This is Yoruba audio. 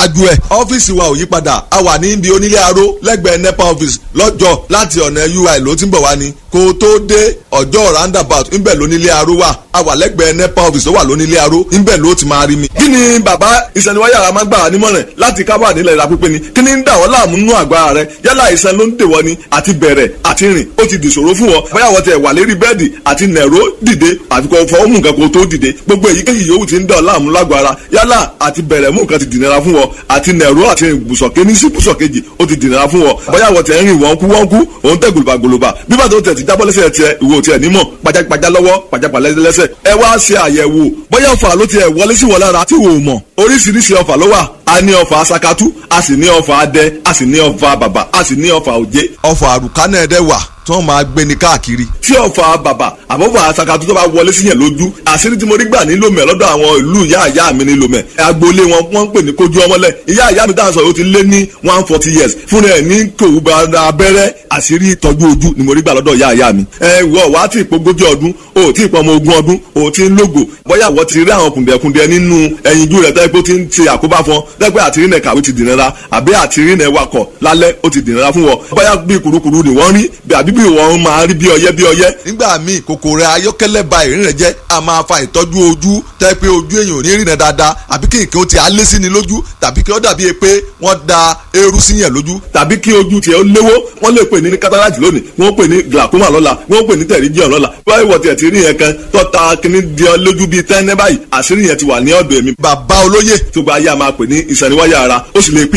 ṣáájú ẹ̀. ọ́fíìsì wa ò yí padà a wà ní ibi onílé aró lẹ́gbẹ̀ẹ́ nepa office lọ́jọ́ láti ọ̀nà ui ló ti ń bọ̀ wá ni kó o tó dé ọjọ́ roundabout ńbẹ̀ lónílé aró wà a wà lẹ́gbẹ̀ẹ́ nepa office tó wà lónílé aró ńbẹ̀ ló ti máa rí mi. kí ni bàbá ìsẹ̀niwáyà máa gbà wá nímọ̀ràn láti kábà nílẹ̀ ìlà pípé ni kí ni ń dà wọ́n láàmú nínú àgbà rẹ yálà ìsẹ̀ ló ń dè wọ́n ni àti bẹ̀rẹ̀ àti rìn ó ti dìṣòro fún wọn bóyá wọ́n tẹ̀ wà lérí bẹ́ẹ̀dì àti nẹ̀ró dìde àfi kò fọwọ́ mú nǹkan kó tó dìde gbogbo èyíkéyìí yòówù ti ń dà ọ́ láàmú lágọ̀ọ́ ara yálà àti bẹ̀rẹ̀ mú nǹkan ti dìnnira fún wọn àti nẹ̀ró àti ibùsọ̀ kéní sí ibùsọ̀ kejì ó ti dìnnira fún wọn bóyá wọ́n tẹ̀ ń rìn wọ́n kú wọ́n kú òun tẹ̀ gòlòbà gòlòbà bí bàtà ó tẹ̀ ti jábọ́ lẹ́sẹ̀ tiẹ̀ ìwò tiẹ̀ nímọ̀ pajápajá lọ́wọ́ pajápalẹ́ lẹ́sẹ̀ ẹ wá ṣe àyẹ̀wò bóyá ọ̀fà ló tiẹ̀ wọlé sí wọn lára tí wò ó mọ̀ oríṣiríṣi ọ̀fà ló wà a ní ọ̀fà sakatu a sì ní ọ̀fà adẹ a sì ní ọ̀fà bàbà a sì ní ọ̀fà òjé. ọ̀fà àrùkánà ẹ̀dẹ̀ wà tí wọ́n máa gbé ní káàkiri. tí ọ̀fà bàbà àbọ̀fà sakatu tó bá wọlé sí yẹn lójú àṣírí tí mo rí gbà ní lomẹ lọ́dọ̀ àwọn ìlú ìyá ìyá mi ní lomẹ agboolé wọn wọ́n ń pè ní kojú ọmọlẹ̀ ìyá ìyá mi dáhùn sọ yóò ti lé ní one forty years fúnra ẹ̀ ní kòwú abẹ́rẹ́ àṣírí ìtọ́jú ojú ni mo rí gbà lọ́dọ̀ ìyá ìyá mi. ẹ wọ wá tí ìpogójì ọdún o tí ìpọmọ ogún ọdún o tí ń lógo bóyá wọ́n ti rí àwọn kùndẹ̀kùndẹ̀ nínú ẹyinjú rẹ̀ tẹ́lẹ̀ pé ó ti ń ṣe àkóbá fún ọ tẹ́lẹ̀ àtìrí nẹ̀ kàwé ti dìnnira àbí àtìrí nẹ̀ wakọ̀ lálẹ́ ó ti dìnnira fún wọn bóyá bí kurukuru ni wọ́n rí àbí bí wọ́n máa rí bí ọyẹ́ bí ọyẹ́. nígbà míì kòkòrò ayọ́kẹ́lẹ́ ba ìrìn rẹ̀ jẹ́ a máa fa ìtọ́jú ojú tẹ́ pé ojú èèyàn ò ní rìnà dáadáa àbí kí nǹkan ó ti alé sí ni lójú tàbí kí ó dàbí pé wọ́n da eérú sí yẹn lójú. tàbí kí ojú tiẹ̀ ó léwó wọ́n lè pè ní cataract lónìí wọ́n pè ní glaucoma lọ́la wọ́n pè ní pterygium lọ́la wọ́n wọ̀ tiẹ̀ ti rí yẹn kan tó ta kíní di ọ lójú bíi tẹ́ńẹ́ báyìí àṣírí yẹn ti wà ní ọ̀dọ̀ èmi. bàbá olóyè tó gba ayé a máa pè ní ìsẹ̀niwáyà ara ó sì lè pín